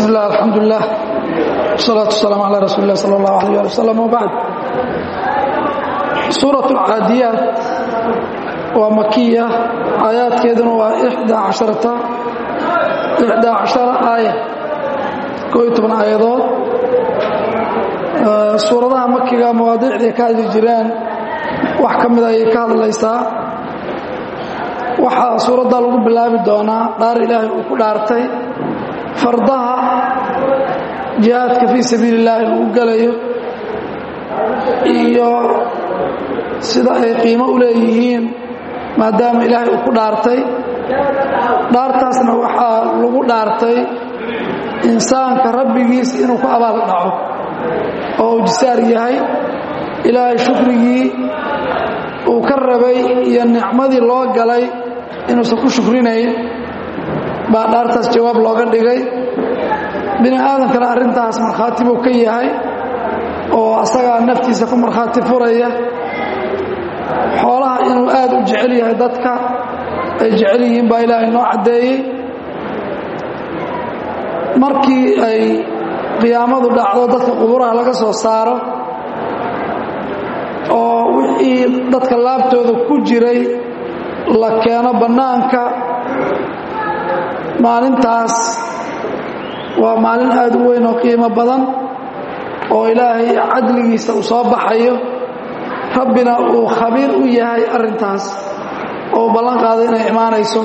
bismi illah alxamdulilah wasalaatu wasalaamu calaa rasuuli lah sala allahu alayh ali wasalam wabacd suurat alcaadiyaat waa makiya aayaadkeeduna waa ixdaa casharata ixdaa cashara aaya koo iyo toban aayadood suuradaha makiga mawaadiicday ka hadli jireen wax ka mida ayay ka hadlaysaa waxaa suuraddaa lagu bilaabi doonaa dhaar ilaahay uu ku dhaartay fardaha jihaadka fii sabiili illaahi lagu gelayo iyo sida ay qiimo u leeyihiin maadaama ilaahay uu ku dhaartay dhaartaasna waxaa lagu dhaartay insaanka rabbigiis inuu ku abaal dhaco oo uu jisaar yahay ilaahay shukrigii uu ka rabay iyo nicmadii loo galay inuusan ku shukrinayn baa dhaartaas jawaab looga dhigay bini aadamkana arrintaas markhaati buu ka yahay oo asagaa naftiisa ku markhaati furaya xoolaha inuu aad u jecel yahay dadka ay jecel yihiin baa ilaahay noo caddeeyey markii ay qiyaamadu dhacdo dadka quburaha laga soo saaro oo wixii dadka laabtooda ku jiray la keeno bannaanka maalintaas waa maalin aad u weyn oo qiimo badan oo ilaahay cadligiisa uu soo baxayo rabbina uu khabiir u yahay arrintaas oo uu ballan qaaday inay imaanayso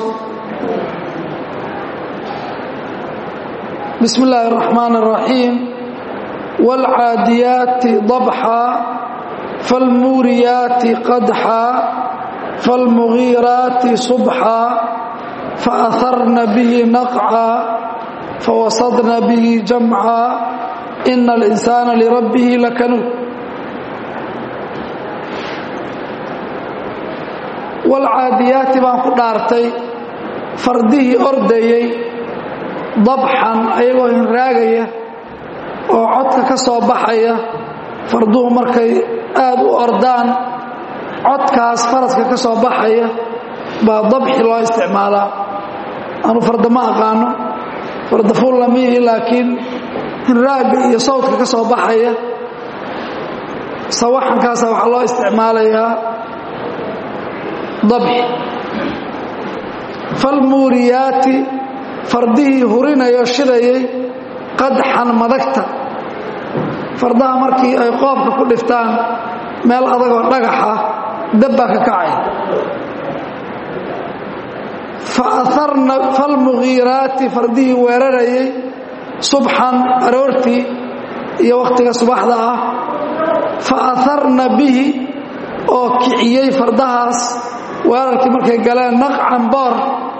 bismi illaahi اraxmaan الraxiim wاlcaadiyaati dabxa falmuuriyaati qadxa falmugiiraati subxa faaharna bihi naqca fawasadna bihi jamca ina alinsaana lirabbihi lakanuud waalcaadiyaati baan ku dhaartay fardihii ordayey dabxan ayagoo hinraagaya oo codka ka soo baxaya farduhu markay aad u ordaan codkaas faraska ka soo baxaya baa dabxi loo isticmaalaa anu farda ma aqaano fardafuul lamiihi laakiin hinraagga iyo sawdka ka soo baxaya sawaxankaasa waxaa loo isticmaalayaa dabxi falmuuriyaati fardihii hurinayo shidayay qadxan madagta fardaha markii ay qoobka ku dhiftaan meel adagoo dhagaxa dabbaa ka kacay falmugiiraati fardihii weerarayay subxan aroortii iyo wakhtiga subaxda ah fa aharna bihi oo kiciyey fardahaas weerarkii markay galeen naqcan boor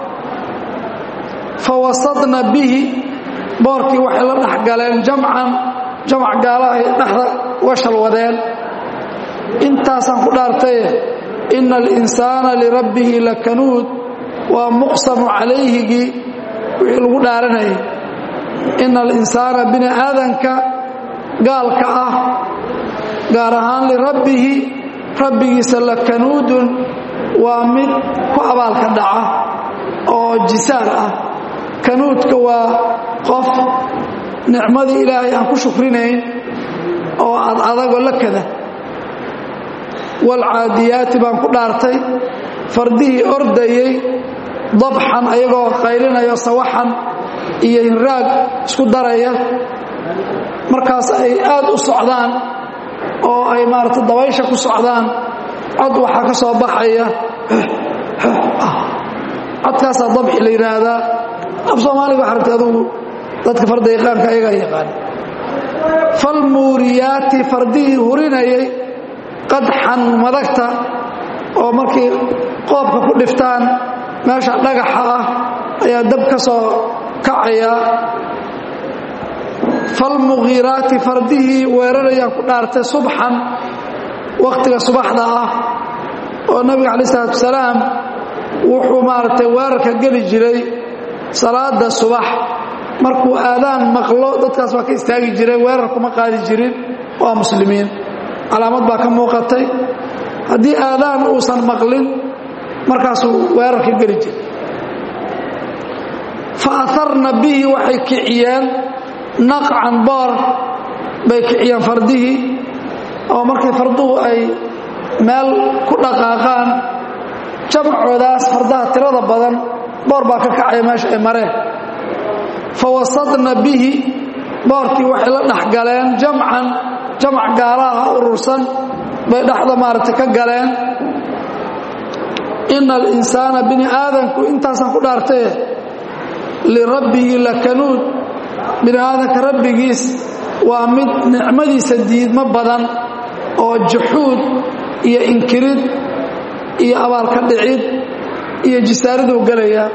fa wasadna bihi boorkii waxay la dhex galeen jamcan jamac gaalahay dhexda washal wadeen intaasaan ku dhaartaye ina alinsaana lirabbihi lakanuud waa muqsamu calayhigii wixii lagu dhaaranayay ina alinsaana bini aadanka gaalka ah gaar ahaan lirabbihi rabbigiisa lakanuudun waa mid ku abaalka dhaca oo jisaar ah kanuudka waa qof nicmadii ilaahay aan ku shukrinayn oo ad adagoo la kada waalcaadiyaati baan ku dhaartay fardihii ordayey dabxan ayagoo qaylinayo sawaxan iyo hinraag isku daraya markaas ay aad u socdaan oo ay maarata dabaysha ku socdaan cod waxaa ka soo baxaya codkaasaa dabxi la yidhaahdaa af soomaaliga waxa rabtay adugu dadka farda yaqaanka ayagaa yaqaan falmuuriyaati fardihii hurinayay qadxan madagta oo markii qoobka ku dhiftaan meesha dhagaxa ah ayaa dab ka soo kacaya falmugiiraati fardihii weerarayaan ku dhaartay subxan wakhtiga subaxda ah oo nabiga calayi isalaatu wasalaam wuxuu maaragtay weerarka geli jiray salaada subax markuu aadaan maqlo dadkaas waa ka istaagi jiray weerar kuma qaadi jirin waa muslimiin calaamad baa ka muuqatay haddii aadaan uusan maqlin markaasuu weerarka geli jiray fa aharna bihi waxay kiciyeen naqcan boor bay kiciyeen fardihii oo markay farduhu ay meel ku dhaqaaqaan jamacoodaas fardaha tirada badan boor baa ka kacaya meesha ay mareen fa wasadna bihi boorkii waxay la dhex galeen jamcan jamac gaalaha urursan bay dhexda maaragtay ka galeen ina alinsaana bini aadanku intaasaan ku dhaartaye lirabbihi lakanuud bini aadanka rabbigiis waa mid nicmadiisa diidmo badan oo juxuud iyo inkirid iyo abaalka dhicid iyo jisaariduu gelayaa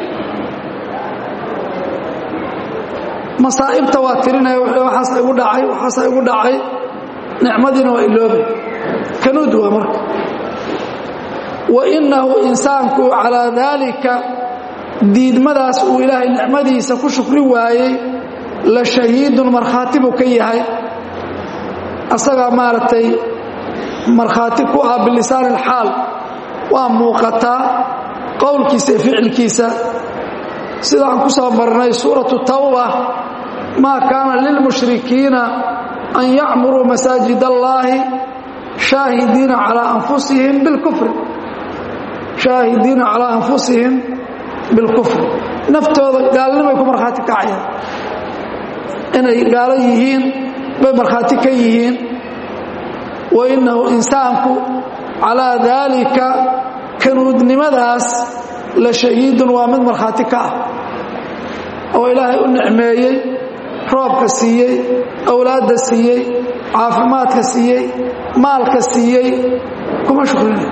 masaa'ibta waa tirinaya waxaasa igu dhacay waxaasa igu dhacay nicmadiina waa iloobay kanuud waa marka wa innahu insaanku calaa daalika diidmadaas uu ilaahay nicmadiisa ku shukri waayey la shahiidun markhaati buu ka yahay asagaa maaragtay markhaati ku ah bilisaan ilxaal waa muuqataa qowlkiisa iyo ficilkiisa sidaan ku soo marnay suuratu tawba maa kaana lilmushrikiina an yacmuruu masaajid allaahi shaahidiina calaa anfusihim bilkufri shaahidiina calaa anfusihim bilkufri naftooda gaalnimay ku markhaati kacayaan inay gaalo yihiin bay markhaati ka yihiin wa innahu insaanku calaa daalika kanuudnimadaas la shahiidun waa mid markhaati ka ah oo ilaahay u nicmeeyey roobka siiyey awlaadda siiyey caafimaadka siiyey maalka siiyey kuma shukrinay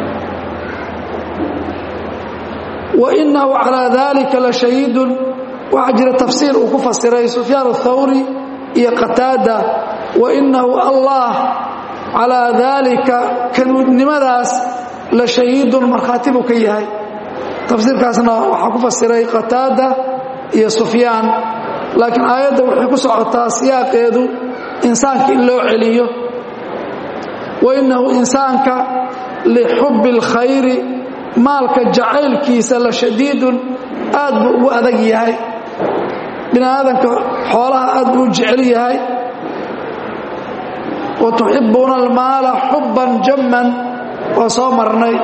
wa innahu calaa daalika la shahiidun waxaa jira tafsiir uu ku fasiray sufyaan athawri iyo qataada wa innahu allah calaa daalika kanuudnimadaas la shahiidun markhaati buu ka yahay tafsiirkaasna waxaa ku fasiray qataada iyo sufyaan laakiin aayadda waxay ku socotaa siyaaqeedu insaanka in loo celiyo wa innahu insaanka lixubbi اlkhayri maalka jacaylkiisa la shadiidun aad buu ugu adag yahay bini aadanka xoolaha aad buu u jecel yahay wa tuxibbuuna almaala xubban jamman waa soo marnay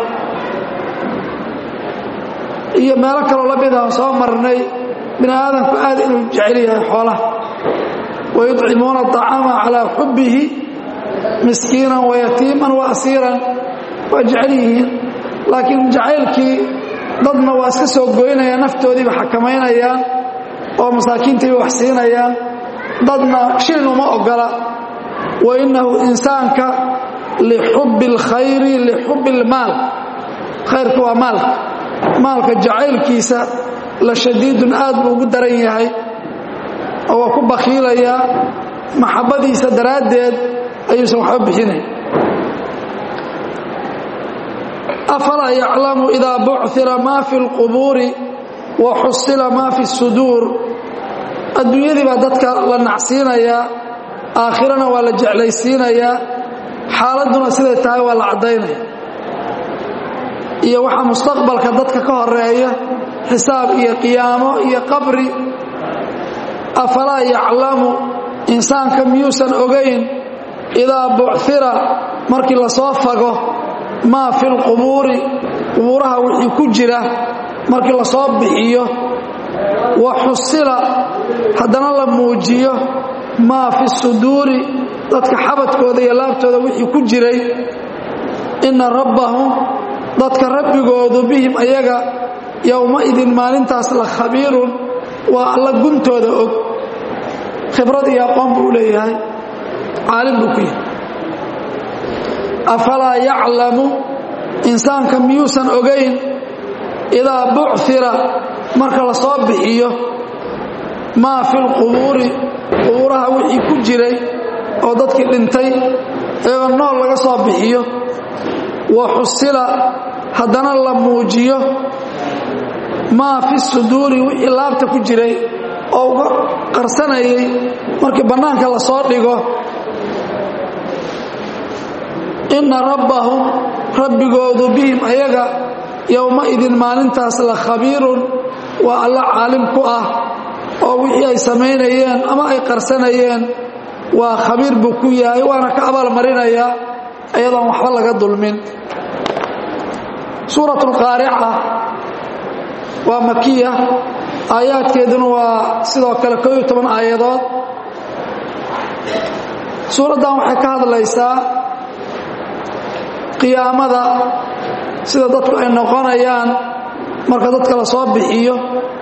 iyo meelo kaloo la mid aan soo marnay bini aadamku aad inuu jecel yahay xoolaha wayudcimuuna acaama calaa xubbihi miskiinan wayatiiman wa asiiran waa jecel yihiin laakiin jacaylkii dadna waa iska soo goynayaan naftoodiiba xakamaynayaan oo masaakiintayba wax siinayaan dadna shilin uma ogola wa innahu insaanka lixubbi اlkhayri lixubbi اlmaal khayrka waa maalka maalka jacaylkiisa la shadiidun aad buu ugu daran yahay oo waa ku bakhiilayaa maxabbadiisa daraaddeed ayuusan waxba bixinay afalaa yaclamu idaa bucira maa fi اlqubuuri wa xusila maa fi الsuduur adduunyadii baa dadka la nacsiinayaa aakhirana waa la jeclaysiinayaa xaaladduna siday tahay waa la caddaynaya iyo waxaa mustaqbalka dadka ka horeeya xisaab iyo qiyaamo iyo qabri afalaa yaclamu insaanka miyuusan ogayn idaa bucira markii lasoo fago maa fi lqubuuri qubuuraha wixii ku jira markii lasoo bixiyo wa xusila haddana la muujiyo maa fi suduuri dadka xabadkooda iyo laabtooda wixii ku jiray inna rabbahum dadka rabbigoodu bihim ayaga yowmaidin maalintaas la khabiirun waa alla guntooda og khibrad iyo aqoon buu leeyahay caalim buu ku yahay afalaa yaclamu insaanka miyuusan ogayn idaa bucira marka la soo bixiyo maa fi lqubuuri qubuuraha wixii ku jiray oo dadkii dhintay iyagoo nool laga soo bixiyo wa xusila haddana la muujiyo maa fi suduuri wixii laabta ku jiray oo uga qarsanayay markii bannaanka la soo dhigo inna rabbahum rabbigoodu bihim ayaga yowmaidin maalintaas la khabiirun waa alla caalim ku ah oo wixii ay samaynayeen ama ay qarsanayeen waa khabiir buu ku yahay waana ka abaalmarinayaa iyadoon waxba laga dulmin suurat alqaarica waa makiya aayaadkeeduna waa sidoo kale koo iyo toban aayadood suuraddan waxay ka hadlaysaa qiyaamada sida dadku ay noqonayaan marka dadka la soo bixiyo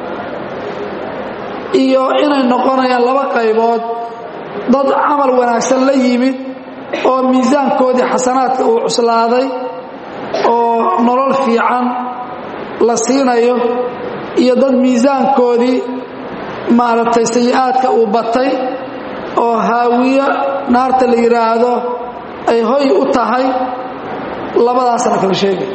iyo inay noqonayaan laba qaybood dad camal wanaagsan la yimid oo miisaankoodii xasanaadka uu cuslaaday oo nolol fiican la siinayo iyo dad miisaankoodii maaragtay sayi-aadka uu batay oo haawiyo naarta la yidhaahdo ay hoy u tahay labadaasna kala sheegay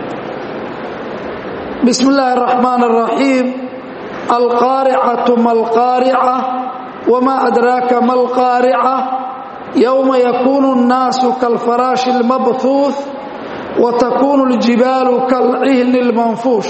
bismi illaahi araxmaan araxiim alqaaricatu ma alqaarica wma adraaka ma alqaarica yowma yakuunu اnnaasu kalfaraashi اlmabhuuث watakuunu اljibaalu kalcihni اlmanfuush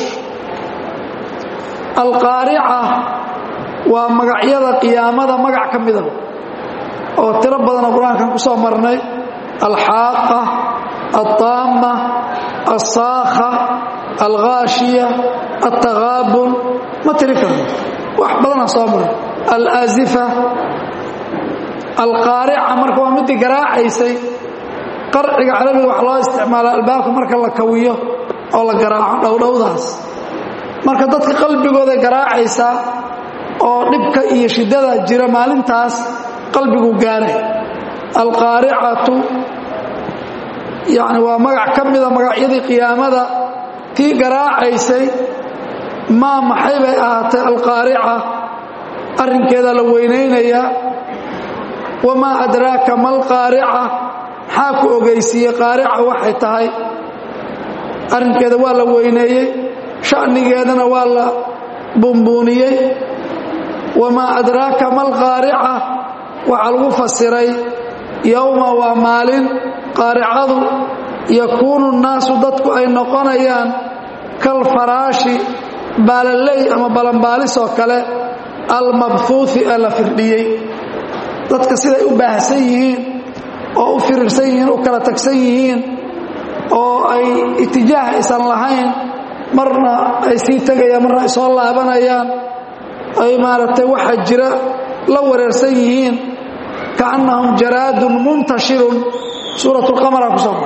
alqaarica waa magacyada qiyaamada magac ka mida oo tiro badana qur-aankan ku soo marnay alxaaqa alطaama alsaakha alghaashiya altagaabun ma tiri karno wax badana soo marnay alaazifa alqaarica marka waa midii garaacaysay qarciga carabiga wax loo isticmaala albaabka marka la kawiyo oo la garaaco dhowdhowdaas marka dadka qalbigooda garaacaysaa oo dhibka iyo shiddada jira maalintaas qalbigu gaaray alqaaricatu yacni waa magac ka mida magacyadii qiyaamada tii garaacaysay maa maxay bay ahaatay alqaarica arrinkeeda la weynaynayaa wamaa adraaka ma alqaarica maxaa ku ogeysiiyey qaarica waxay tahay arrinkeeda waa la weyneeyey sha'nigeedana waa la buunbuuniyey wamaa adraaka ma alqaarica waxaa lagu fasiray yowma waa maalin qaaricadu yakuunu nnaasu dadku ay noqonayaan kalfaraashi baalaley ama balanbaalis oo kale almabhuuhi ee la firdhiyey dadka siday u baahsan yihiin oo u firirsan yihiin u kala tagsan yihiin oo ay itijaah aysan lahayn marna ay sii tegayaan marna ay soo laabanayaan ay maaragtay waxa jira la wareersan yihiin kaannahum jaraadun muntashirun suurat lqamara ku soo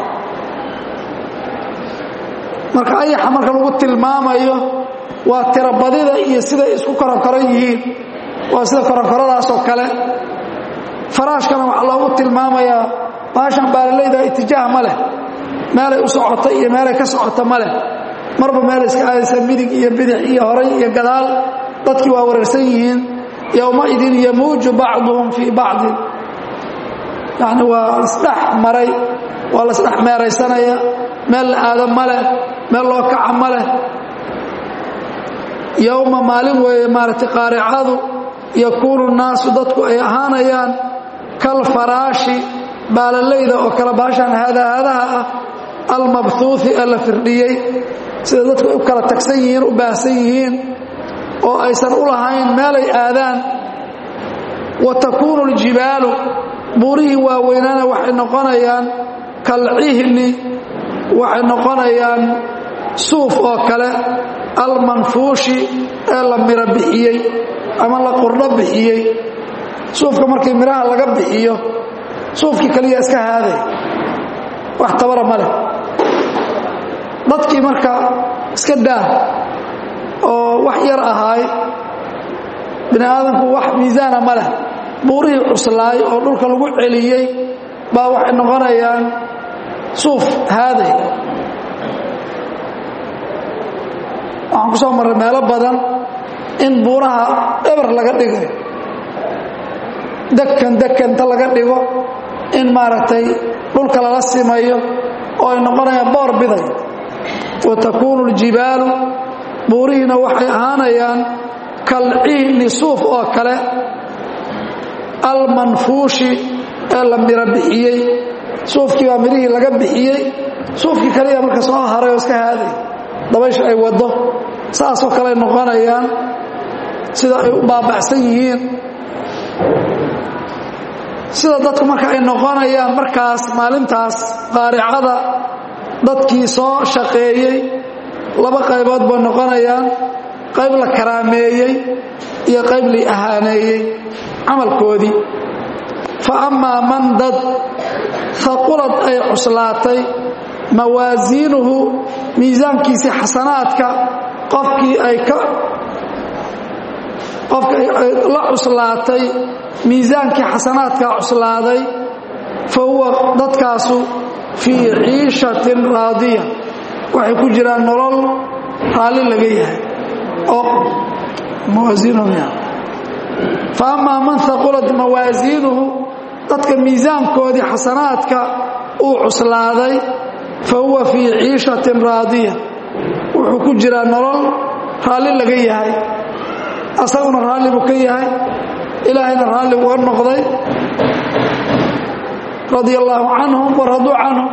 marka ayaxa marka lagu tilmaamayo waa tirabadida iyo siday isku koronkoran yihiin waa sida koronkoradaasoo kale faraashkana waxaa loogu tilmaamayaa baashan baalalayda itijaah ma leh meelay u socota iyo meelay ka socota ma leh marba meelay iska aadaysa midig iyo bidix iyo horay iyo gadaal dadkii waa wareersan yihiin yowmaidin yamuuju bacduhum fii bacdin yacni waa isdhex maray waa la isdhex meeraysanaya meel la aado ma leh meel loo kaca ma leh yowma maalin weeye maaragtay qaaricadu yakuunu nnaasu dadku ay ahaanayaan kalfaraashi baalalayda oo kale baashaan haadahaadaha ah almabhuuhi ee la firdhiyey sida dadku u kala tagsan yihiin u baahsan yihiin oo aysan u lahayn meelay aadaan wa takuunu اljibaalu buurihii waaweynaana waxay noqonayaan kalcihni waxay noqonayaan suuf oo kale almanfuushi ee la miro bixiyey ama la qurdho bixiyey suufka markii midhaha laga bixiyo suufkii kaliya iska haaday wax tabara ma leh dadkii marka iska daah oo wax yar ahaay bini aadamku wax miisaana ma leh buurihii cuslaay oo dhulka lagu celiyey baa waxay noqonayaan suuf haaday waxaan ku soo marray meelo badan in buuraha eber laga dhigay dekan dekanta laga dhigo in maaragtay dhulka lala simayo oo ay noqonayaan boor biday wa takuunu اljibaalu buurihiina waxay ahaanayaan kalcihni suuf oo kale almanfuushi ee la miro bixiyey suufkii baa midhihii laga bixiyey suufkii kaliya marka soo haray oo iska haaday dabaysha ay waddo saasoo kale noqonayaan sida ay u baaba'san yihiin sida dadku marka ay noqonayaan markaas maalintaas qaaricada dadkii soo shaqeeyey laba qaybood bay noqonayaan qayb la karaameeyey iyo qayb la ahaaneeyey camalkoodii fa ammaa man dad haqulad ay cuslaatay mawaasiinuhu miisaankiisii xasanaadka qofkii ay ka qofka ay la cuslaatay miisaankii xasanaadkaa cuslaaday fa huwa dadkaasu fii ciishatin raadiya waxay ku jiraan nolol raalli laga yahay oo mawaasiinuhu fa amaa man haqulad mawaasiinuhu dadka miisaankoodii xasanaadka uu cuslaaday fa huwa fii ciishatin raadiya wuxuu ku jiraa nolol raalli laga yahay asaguna raalli buu ka yahay ilaahayna raalli uga noqday radia allaahu canhum waraduu canhum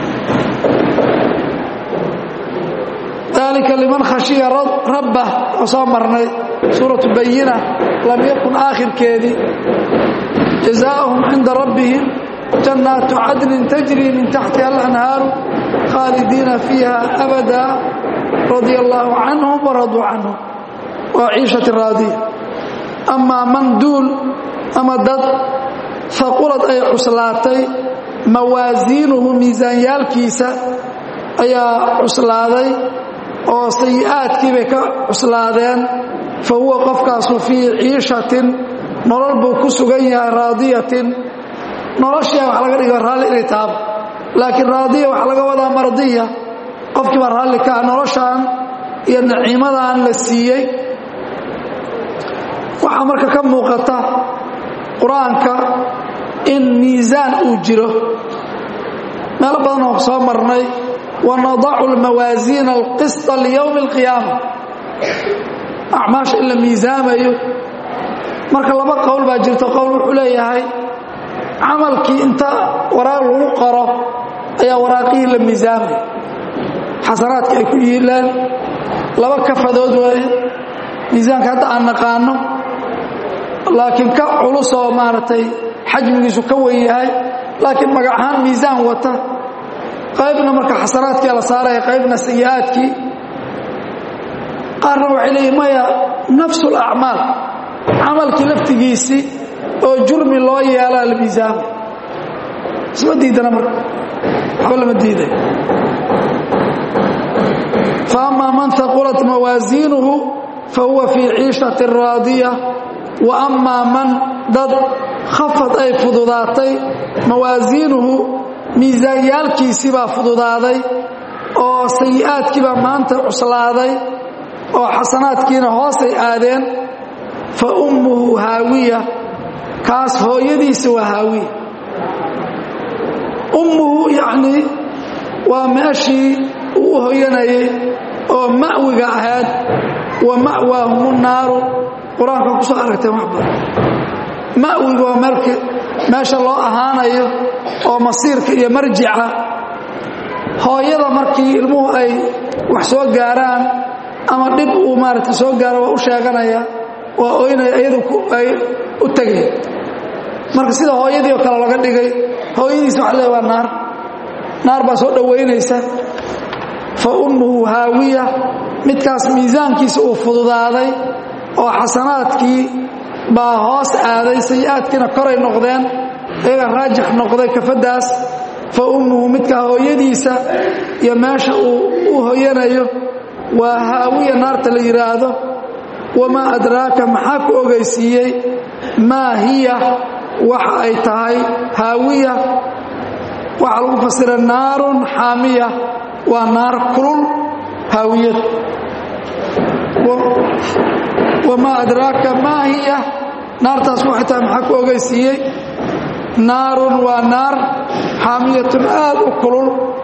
dalika liman khashiya rabbah oo soo marnay suuratu bayina lam yakun aakhirkeedii jazaa'uhum cinda rabbihim jannaatu cadnin tajrii min taxtiha alanhaaru khaalidiina fiiha abada radia allaahu canhum waraduu canhum waa ciishati raadiya amaa man duul ama dad haqulad ay cuslaatay mawaasiinuhu miisaanyaalkiisa ayaa cuslaaday oo sayi'aadkii bay ka cuslaadeen fa huwa qofkaasu fii ciishatin nolol buu ku sugan yahay raadiyatin noloshia wax laga dhiga raalli inay taabo laakiin raadiya waxaa laga wadaa mardiya qofkii baa raalli ka ah noloshaan iyo naciimadan la siiyey waxaa marka ka muuqata qur-aanka in miisaan uu jiro meelo badan oo soo marnay wanadacu lmawaasiina alqisطa liyowmi اlqiyaama acmaasha in la miisaamayo marka laba qowl baa jirto qowl wuxuu leeyahay camalkii inta waraaq lagu qoro ayaa waraaqihii la miisaamaya xasanaadka ay ku yiilaan laba kafadood waaye miisaanka hadda aan naqaano laakiin ka culusoo maaragtay xajmigiisu ka wen yahay laakiin magac ahaan miisaan wata qaybna marka xasanaadkii la saaraya qaybna sayi'aadkii qaarna waxay leeyihin maya nafsu lacmaal camalkii laftigiisii oo jurmi loo yeelaa la miisaamay isma diidana marka waxba lama diiday fa amaa man haqulat mawaasiinuhu fa huwa fii ciishati raadiya wa amaa man dad khafad ay fududaatay mawaasiinuhu miisaanyaalkiisii baa fududaaday oo sayi'aadkii baa maanta cuslaaday oo xasanaadkiina hoosay aadeen fa ummuhu haawiya kaas hooyadiisa waa haawiya ummuhu yacnii waa meeshii uu u hoyanayay oo ma'wiga ahayd wa ma'waahumu naaru qur-aanka ku soo aragteen wax badan ma'wiga waa meelka meesha loo ahaanayo oo masiirka iyo marjica hooyada markii ilmuhu ay wax soo gaaraan ama dhib uu maaragta soo gaaro waa u sheeganaya waa oynaya iyadu ay u tegay marka sida hooyadii oo kale laga dhigay hooyadiisa waxa leey waa naar naar baa soo dhowaynaysa fa ummuhu haawiya midkaas miisaankiisa uu fududaaday oo xasanaadkii baa hoos aaday sayi'aadkiina koray noqdeen iyaga raajix noqday kafaddaas fa ummuhu midkaa hooyadiisa iyo meesha uu u hoyanayo waa haawiya naarta la yidhaahdo wamaa adraaka maxaa ku ogeysiiyey maa hiya waxa ay tahay haawiya waxaa lagu fasira naarun xaamiya waa naar kulul haawiyad wamaa adraaka maa hiya naartaas waxay tahay maxaa ku ogeysiiyey naarun waa naar xaamiyatun aad u kulul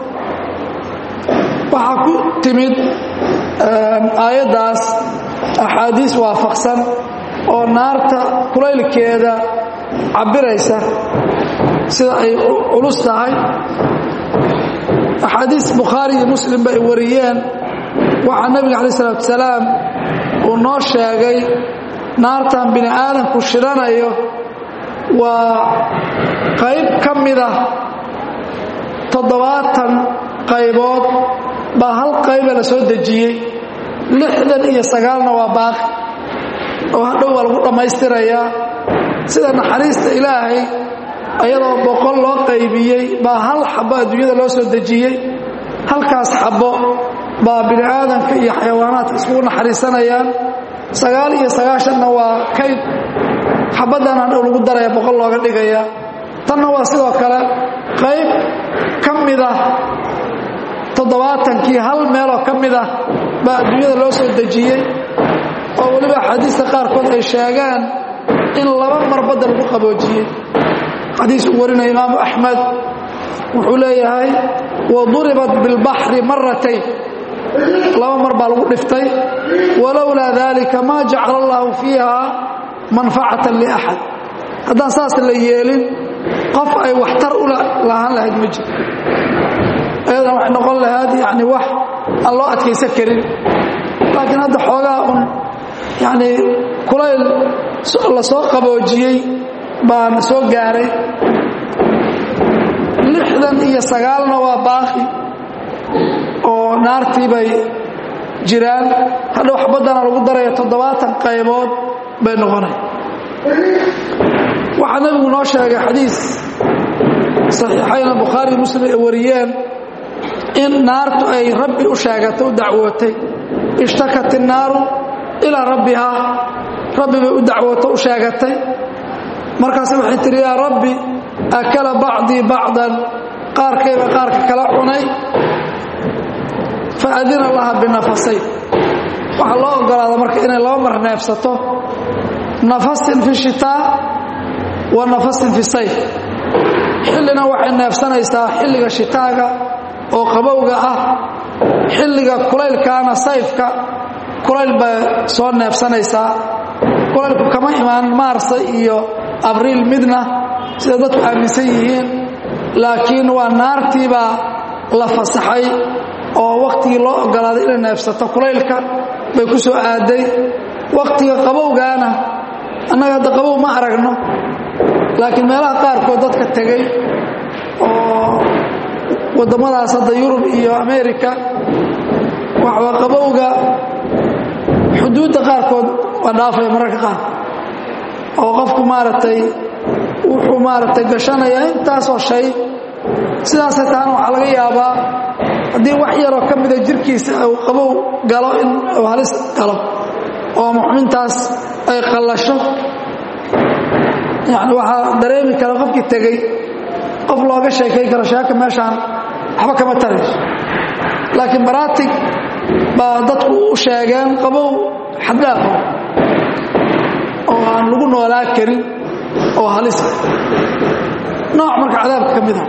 waxaa ku timid aayaddaas axaadiis waafaqsan oo naarta kulaylkeeda cabbiraysa sida ay culus tahay axaadiis bukhaari iyo muslimba ay wariyeen waxaa nebiga calaih isalaatu wasalaam uu noo sheegay naartan bini aadamku shidhanayo waa qayb ka mida toddobaatan qaybood baa hal qayba la soo dejiyey lixdan iyo sagaalna waa baaqi oo hadhow waa lagu dhammaystirayaa sida naxariista ilaahay ayadoo boqol loo qaybiyey baa hal xabo adduunyada loo soo dejiyey halkaas xabo baa bini aadamka iyo xayawaanaadka iskugu naxariisanayaan sagaal iyo sagaashanna waa kayd xabaddan hadhow lagu daraya boqol looga dhigaya tanna waa sidoo kale qayb ka mida toddobaatankii hal meeloo ka mid ah baa adduunyada loo soo dejiyey oo weliba axaadiista qaarkood ay sheegaan in laba mar badda lagu qaboojiyey xadiis uu warinaya imaamu axmed wuxuu leeyahay wa duribat bilbaxri maratayn laba mar baa lagu dhiftay walowlaa dalika maa jacala allahu fiiha manfacatan liaxad haddaan saas la yeelin qof ay waxtar u lahaan lahayd ma jiro ayadana waxay noqon lahayd yani wax aan loo adkaysan karin laakiin hadda xoogaa un yani kulayl la soo qaboojiyey baana soo gaaray lixdan iyo sagaalna waa baaqi oo naartii bay jiraan hadhow xabaddana lagu daraya toddobaatan qaybood bay noqonay waxaa nabigu noo sheegay xadiis saxiixayna bukhaari muslim ay wariyeen in naartu ay rabbi u sheegatay u dacwootay ishtakat innaaru ilaa rabbihaa rabbi bay u dacwooto u sheegatay markaase waxay tihi yaa rabbi akala bacdii bacdan qaarkayba qaarka kala cunay fa adina laha binafasayn waxaa loo ogolaada marka inay laba mar neefsato nafasin fi shitaa wa nafasin fi sayf xillina waxay neefsanaysaa xilliga shitaaga oo qabowga ah xilliga kulaylkaana sayfka kulayl bay soo neefsanaysaa kulaylku kama imaan maarsa iyo abriil midna sida dadku aaminsan yihiin laakiin waa naartiibaa la fasaxay oo wakhtigii loo ogolaaday inay neefsato kulaylka bay ku soo aaday wakhtiga qabowgaana annaga hadda qabow ma aragno laakiin meelaha qaarkood dadka tegey oo waddamadaas hadda yurub iyo america waxaa qabowga xuduudda qaarkood waa dhaafaya mararka qaarkood oo qofku maaragtay wuxuu maaragtay gashanayaa intaasoo shay sidaasay tahana waxaa laga yaabaa haddii wax yaroo ka mida jirkiisa uu qabow galo in uu halis galo oo muxmintaas ay qallasho yani waxaa dareemi kara qofkii tegey qof looga sheekay karo sheeka meeshaan waxba kama tarayso laakiin baraatig baa dadku u sheegeen qabow xaddaafa oo aan lagu noolaa karin oo halisa nooc marka cadaabka ka mid ah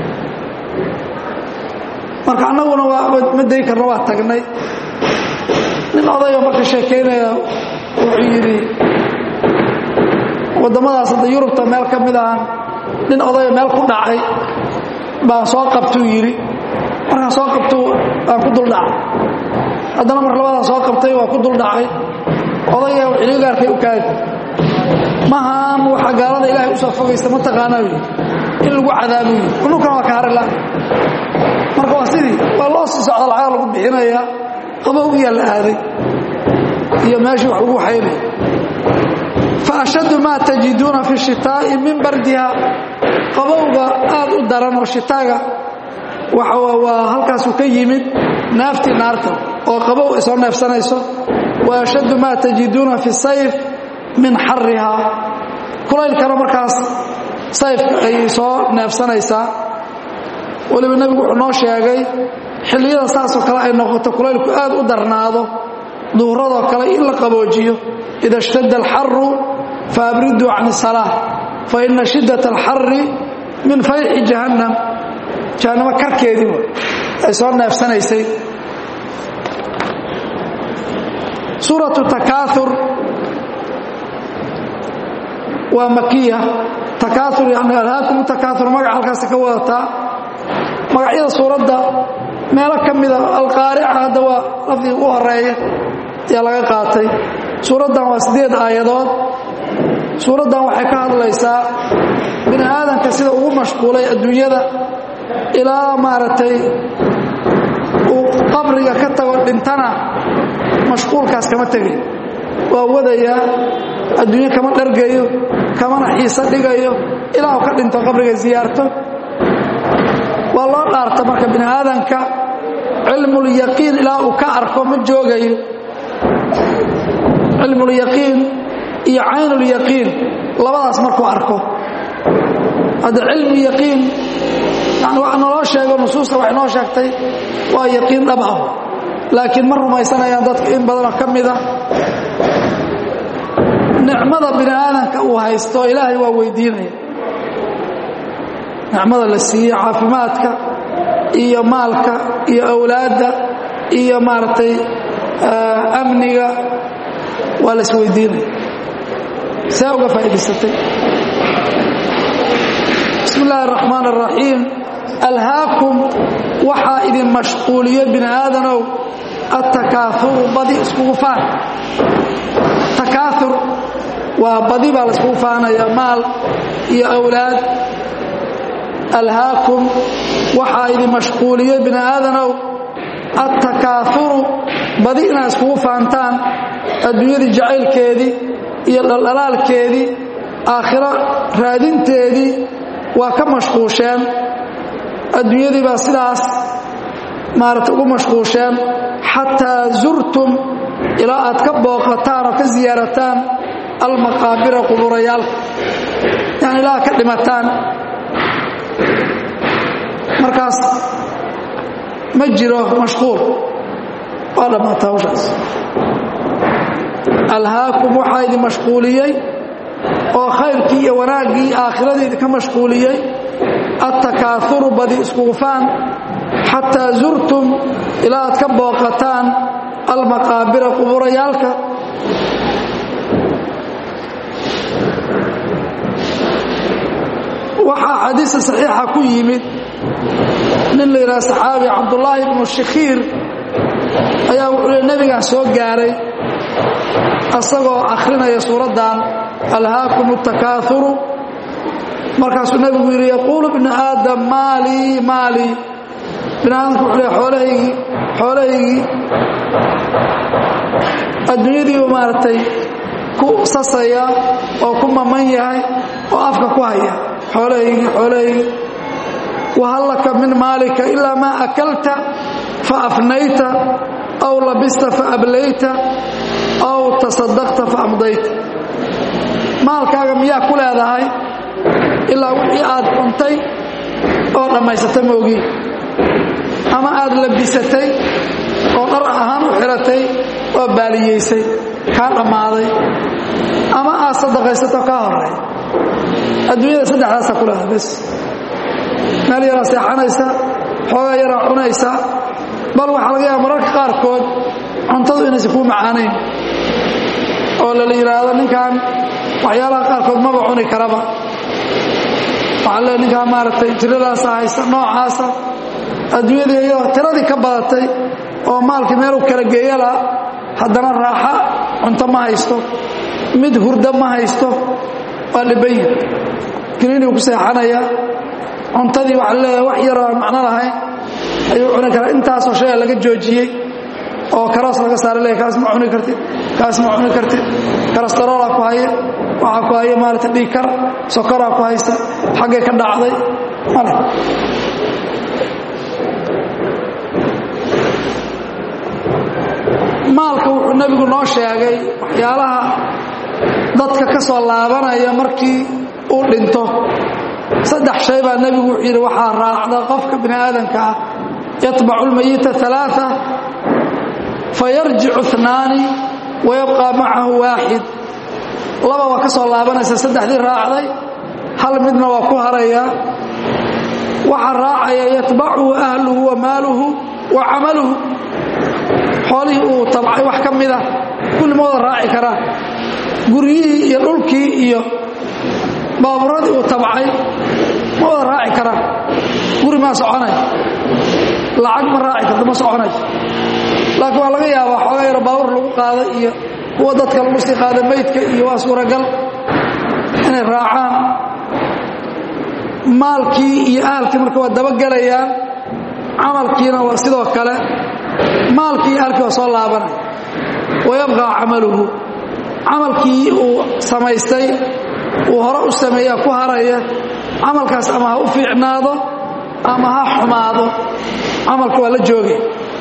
marka annaguna ma dayn karno waa tagnay nin odayoo marka sheekaynaya wuxuu yidhi waddamadaas hadda yurubta meel ka mid ahan nin odayo meel ku dhacay baan soo qabtuu yidhi markaan soo qabtu waan ku duldhacay haddana mar labadaan soo qabtay waa ku duldhacay odaya xiligaarkay u kaadi mahaan waxa gaalada ilaahay u soo fogaysta ma taqaanaa yidhi in lagu cadaabu yidhi kununkana waa ka harila marka waa sidii waa loo sii socda lacaga lagu bixinayaa qabowgiyaa la aaday iyo meeshii wax lagu waxaynaya faashaddu maa tajiduuna fi shitaa'i min bardiha qabowga aad u daran oo shitaaga waa halkaasuu ka yimid naaftii naarta oo qabow ay soo neefsanayso wa ashaddu maa tajiduuna fi sayf min xarihaa kulaylkana markaas sayfka ayay soo neefsanaysaa weliba nebigu wuxuu noo sheegay xilliyada saasoo kale ay noqoto kulaylku aad u darnaado duhuradoo kale in la qaboojiyo ida اshtada alxaru faabriduu can الsalaa faina shidaة alxari min fayxi jahannam jahannamo karkeedii ay soo neefsanaysay suuraة takaaur waa makiya takaaur yani alhaakum takaaur magac halkaasi ka wadataa magacyada suuradda meelo ka mida alqaarica hadda waa lafdiga ugu horeeya ayaa laga qaatay suuraddan waa siddeed aayadood suuraddan waxay ka hadlaysaa bini aadanka sida ugu mashquulay adduunyada ilaa maaragtay uu qabriga ka tago dhintana mashquulkaas kama tegay waa wadayaa adduunyo kama dhargayo kamana xiiso dhigayo ilaa uu ka dhinto qabriga siyaarto waa loo dhaarta marka bini aadanka cilmulyaqiin ilaa uu ka arko ma joogayo cilmulyaqiin iyo caynulyaqiin labadaas markuu arko hadda cilmu yaqiin yani waxa naloo sheego nusuusta waxay noo sheegtay waa yaqiin dhab ah laakiin ma rumaysanayaan dadka in badanoo ka mida nicmada bini aadanka uu haysto ilaahay waa weydiinaya nicmada la siiye caafimaadka iyo maalka iyo awlaadda iyo maaragtay amniga waa la isweydiinaya see uga faa'idaysatay bismi illaahi araxmaan araxiim alhaakum waxaa idin mashquuliyo bini aadanow attakaauru badi iskugu faan takaaur waa badi baa la iskugu faanaya maal iyo awlaad alhaakum waxaa idin mashquuliyo bini aadanow attakaauru badi inaad iskugu faantaan adduunyadii jacaylkeedii iyo dhaldhalaalkeedii aakhiro raadinteedii waa ka mashquusheen adduunyadii baa sidaas maarata ugu mashquusheen xataa zurtum ilaa aad ka booqataan oo ka siyaarataan almaqaabira quburayaalka yani ilaa ka dhimataan markaas ma jiro mashquul waa dhammaata hawshaas alhaakum waxaa idin mashquuliyey oo khayrkii iyo wanaaggii aakhiradii idinka mashquuliyey attakaauru badi iskugufaan xataa zurtum ilaa aad ka booqataan almaqaabira quburayaalka waxaa xadiista saxiixa ku yimid nin la yidhaha saxaabi cabdullaahi ibnu shikhiir ayaa wuxuu le nebigaan soo gaaray asagoo akhrinaya suuraddan alhaakum اtakaauru markaasuu nebigu yidhi yaquulu bnu aadam maalii maalii bini aadamku wuxuu le xoolahaygii xoolahaygii adduunyadiibu maaragtay ku sasaya oo ku maman yahay oo afka ku haya xoolahaygii xoolahaygii wahal laka min maalika ilaa maa akalta faafnayta aw labista faablayta aw tasadaqta faamdayta maalkaaga miyaa ku leedahay ilaa wixii aad cuntay oo dhammaysata moogi ama aad labisatay oo dhar ahaan u xiratay oo baaliyaysay kaa dhammaaday ama aad sadaqaysato kaa horey adduunyada saddexdaasaa ku leedahay bes meel yaraa seexanaysa xoogaa yaraa cunaysa bal waxaa laga yaaba mararka qaarkood cuntadu inaysan kuu macaanayn oo lala yidhaahdo ninkan waxyaalaha qaarkood maba cuni karaba waxaa le ninkaan maaragtay jiradaasa haysta noocaasa adduunyadii iyadoo tiradii ka badatay oo maalkii meeluu kala geeyala haddana raaxa cunto ma haysto mid hurdo ma haysto waa dhibanyi geliinuu ku seexanayaa cuntadii waxa leeyahay wax yaroo aan macno lahayn ayuu cuni karaa intaasoo shaya laga joojiyey oo karoos laga saara leeyahy kaas ma cuni kartid kaas ma cuni kartid karastaroola ku haya waxaa ku haya maarata dhiigkar sokoraa ku haysa xaggay ka dhacday male maalka wuxuu nebigu noo sheegay waxyaalaha dadka ka soo laabanaya markii uu dhinto saddex shay baa nebigu wuxuu yidhi waxaa raacda qofka bini aadanka ah yatbacu lmayita alaaa fayarjicu اثnaani wayabqaa macahu waaxid laba waa ka soo laabanaysa saddexdii raacday hal midna waa ku haraya waxaa raacaya yatbacuhu ahluhu wa maaluhu wa camaluhu xoolihii uu tabcay wax ka mida kulli ma wada raaci karaa guryihii iyo dhulkii iyo baaburadii uu tabcay ma wada raaci karaa guri maa soconay lacag ma raaci karto ma soconay laakiin waa laga yaabaa xoogaa yaro baabur lagu qaada iyo kuwa dadka lagu sii qaada meydka iyo waa suuragal inay raacaan maalkii iyo ahalkii marka waa dabagelayaan camalkiina waa sidoo kale maalkii iyo ahalkii waa soo laabanaya wayabqaa camaluhu camalkii uu samaystay uu hore u sameeyaa ku haraya camalkaas ama ha u fiicnaado ama ha xumaado camalka waa la joogay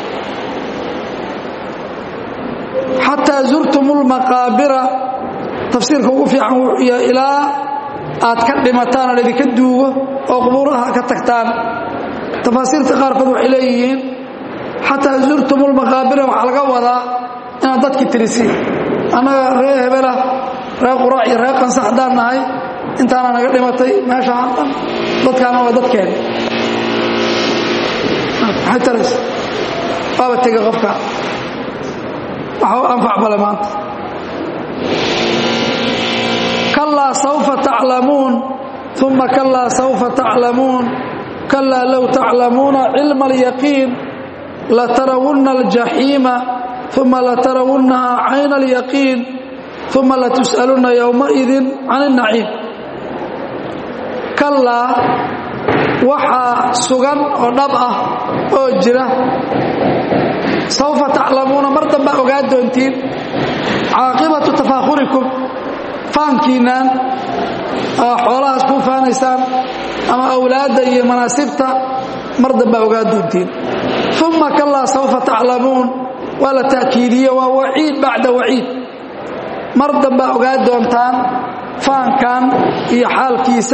xataa zurtum lmaqaabira tafsiirka ugu fiican wuxuu yahay ilaa aad ka dhimataan oo laydinka duugo oo qubuuraha ka tagtaan tafaasiirta qaarkood waxay leeyihiin xataa zurtum lmaqaabira waxaa laga wadaa inaad dadki tirisiin annaga ree hebelah ree quraac iyo ree qansa haddaan nahay intaana naga dhimatay meeshaan dhan dadkaana waa dadkeeni maxay taraysa waaba tega qofka waxa u anfac bale maanta kalaa saufa taclamuun uma kalaa saufa taclamuun kalaa low taclamuuna cilma alyaqiin latarawunna aljaxiima uma latarawunnaha cayna alyaqiin uma latus'alunna yowmaidin can اnaciim kalaa waxaa sugan oo dhab ah oo jira saufa taclamuuna mar dambaa ogaa doontiin caaqibatu tafaahurikum faankiinaan xoolahaas kuu faanaysaan ama awlaadda iyo manaasibta mar dambaa ogaa doontiin uma kalaa saufa taclamuun waa la ta'kiidiye waa waciid bacda waciid mar dambaa ogaa doontaan faankan iyo xaalkiisa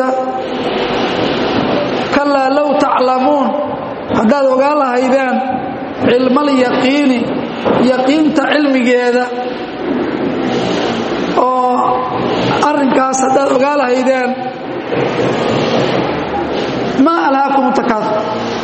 kalaa low taclamuun haddaad ogaa lahaydeen cilmalyaqiini yaqiinta cilmigeeda oo arrinkaas haddaad ogaa lahaydeen maa alhaakum takaaur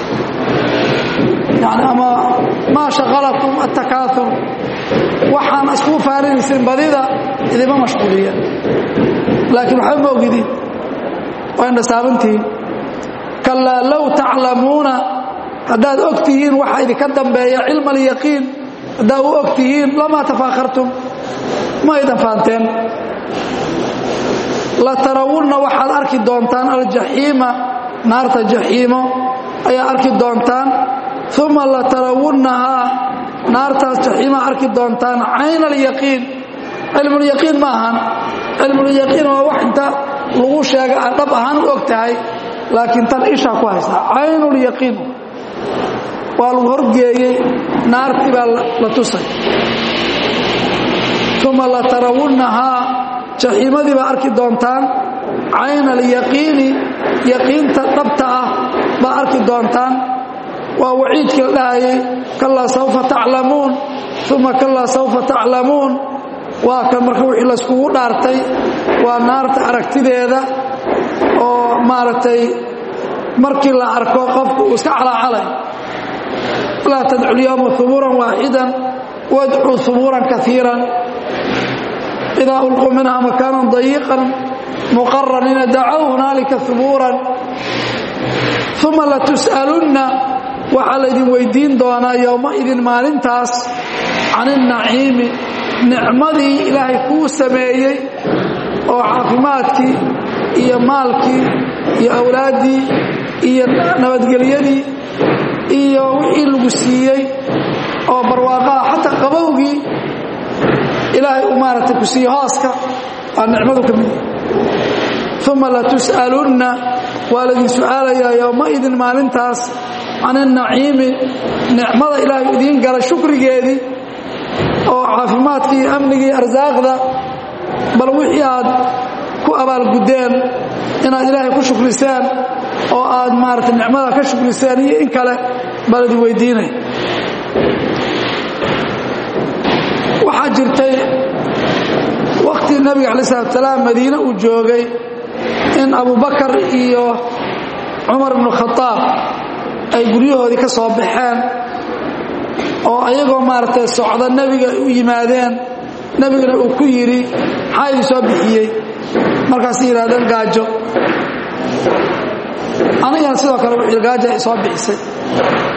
yani ama maa shaqalakum attakaaur waxaan iskugu faarinaysin badida idima mashquuliya laakiin waxba ma ogidin waa indhasaabantihiin kalaa low taclamuuna haddaad og tihiin waxa idinka dambeeya cilma alyaqiin haddaad u og tihiin lamaa tafaakhartum ma aydan faanteen latarawunna waxaad arki doontaan aljaxiima naarta jaxiimo ayaa arki doontaan uma latarawunnahaa naartaas jaxiima arki doontaan cayna alyaqiin cilmulyaqiin ma ahan cilmulyaqiin waa wax inta lagu sheega aad dhab ahaan u og tahay laakiin tan ishaa ku haysaa caynulyaqiin waa lagu horgeeyey naartii baa la tusay uma latarawunnahaa jaxiimadii baa arki doontaan cayna alyaqiini yaqiinta dhabta ah baa arki doontaan waa waciidkii la dhahayay kalaa saufa taclamuun uma kalaa saufa taclamuun waa kan marka wixii layskugu dhaartay waa naarta aragtideeda oo maaragtay markii la arko qofku uu iska calaacalay laa tadcu lyowma hubuuran waaxidan wadcuu hubuuran kaiiran idaa ulquu minha makaanan dayiqan muqaraniina dacow hunaalika hubuuran uma latus'alunna waxaa laydin weydiin doonaa yowmaidin maalintaas can innaciimi nicmadii ilaahay kuu sameeyey oo caafimaadkii iyo maalkii iyo awlaaddii iyo nabadgelyadii iyo wixii lagu siiyey oo barwaaqaha xataa qabowgii ilaahay uu maaragtay ku siiye hooska waa nicmadu ka mid uma latus'alunna waa laydin su'aalayaa yowmaidin maalintaas can innaciimi nicmada ilaahay idiin gala shukrigeedii oo caafimaadkii iyo amnigii arsaaqda bal wixii aad ku abaalguddeen inaad ilaahay ku shukriseen oo aad maaragtay nicmada ka shukriseen iyo in kale baa laydin weydiinaya waxaa jirtay wakhtii nebiga calayi salatu salaam madiine uu joogay in abubakar iyo cumar ibnu khadaab ay guryahoodii ka soo baxeen oo ayagoo maaragtay socda nebiga u yimaadeen nebigana uu ku yidhi maxaa idin soo bixiyey markaasay yidhahdeen gaajo anigana sidoo kale wuxuu gaajo ay soo bixisay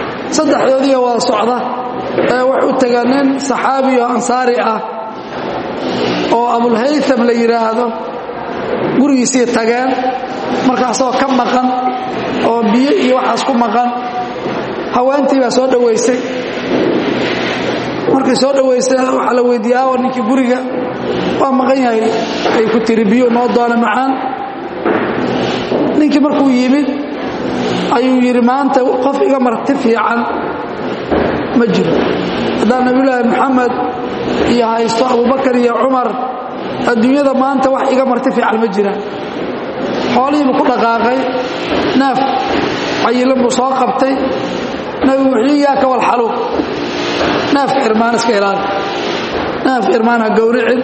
saddexdoodiiyo wada socda ee wax u taga nin saxaabi oo ansaari ah oo abulhaytham la yidhaahdo gurigiisii tageen marka asagoo ka maqan oo biyo iyo waxaas ku maqan haweentii baa soo dhowaysay markay soo dhowaysay waxaa la weydiiye aawa ninkii guriga waa maqan yahay ay ku tiri biyo noo doona macaan ninkii markuu yimid ayuu yidhi maanta qof iga marti fiican ma jiro haddaan nabiyulaahi moxamed iyo haysto abubakar iyo cumar adduunyada maanta wax iga marti fiican ma jiraan xoolihiibuu ku dhaqaaqay neef cayilan buu soo qabtay nabigu wuxuu yaa ka walxaluuq neefka irmaan iska ilaali neefka irmaan ha gowricin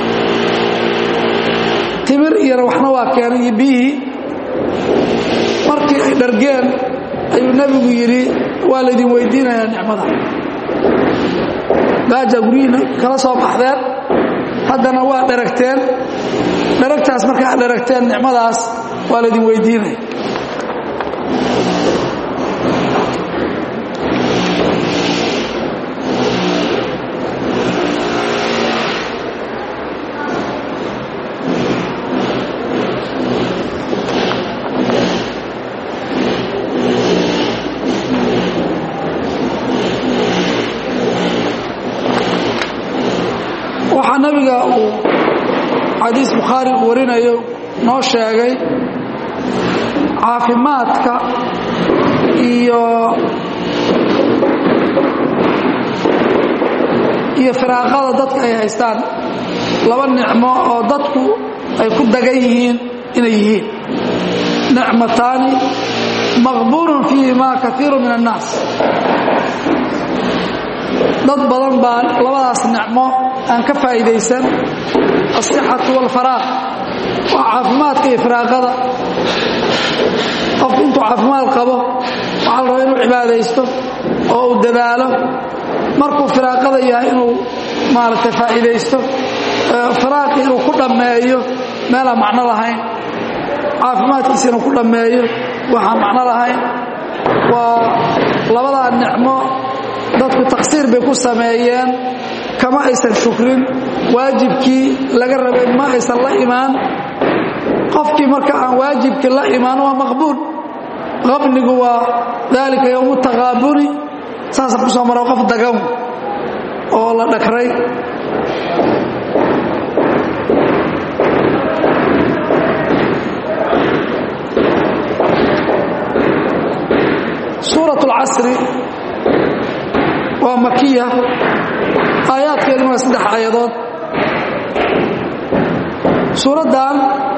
timir iyana waxna waa keenay iyo biyihii markii ay dhargeen ayuu nebigu yidhi waa laydin weydiinayaa nicmada gaajaa guryihiina kala soo baxdeen haddana waa dharagteen dharagtaas marka aad dharagteen nicmadaas waa laydin weydiinaya waxaa nabiga uu xadiis bukhaari uu warinayo noo sheegay caafimaadka iyo iyo firaaqada dadka ay haystaan laba nicmo oo dadku ay ku dagan yihiin inay yihiin nicmataani maqbuulun fiihima kaiiru min annaas dad badan baa labadaas nicmo aan ka faa'iidaysan asixatu walfaraaq waa caafimaadka iyo firaaqada qofku intuu caafimaad qabo waxaa la rabaa inuu cibaadaysto oo uu dadaalo markuu firaaqada yahay inuu maaragtay faa'iidaysto firaaqii inuu ku dhammeeyo meelaan macno lahayn caafimaadkiisa inuu ku dhammeeyo waxaan macno lahayn waa labadaa nicmo dadku taqsiir bay ku sameeyeen kama aysan shukrin waajibkii laga rabay ma aysan la imaan qofkii marka aan waajibkii la imaan waa maqbuul qabnigu waa daalika yowmu taqaabuni saasa ku soo mara qof dagan oo la dhakray suuraة اlcasri waa makiya aayaadkeeduna waa saddex aayadood suuraddan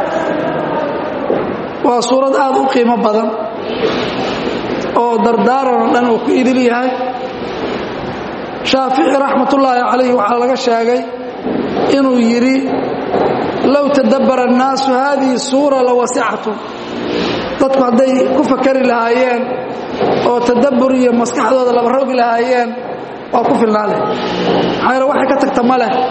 waa suurad aad u qiimo badan oo dardaaran oo dhan uu ku idil yahay shaafici raxmatullaahi calayh waxaa laga sheegay inuu yidhi low tadabbara annaasu haadihi suura la wasicatu dadku hadday ku fakari lahaayeen oo tadabbur iyo maskaxdooda laba rogi lahaayeen waa ku filnaa leh maxaa yaele waxay ka tagta ma leh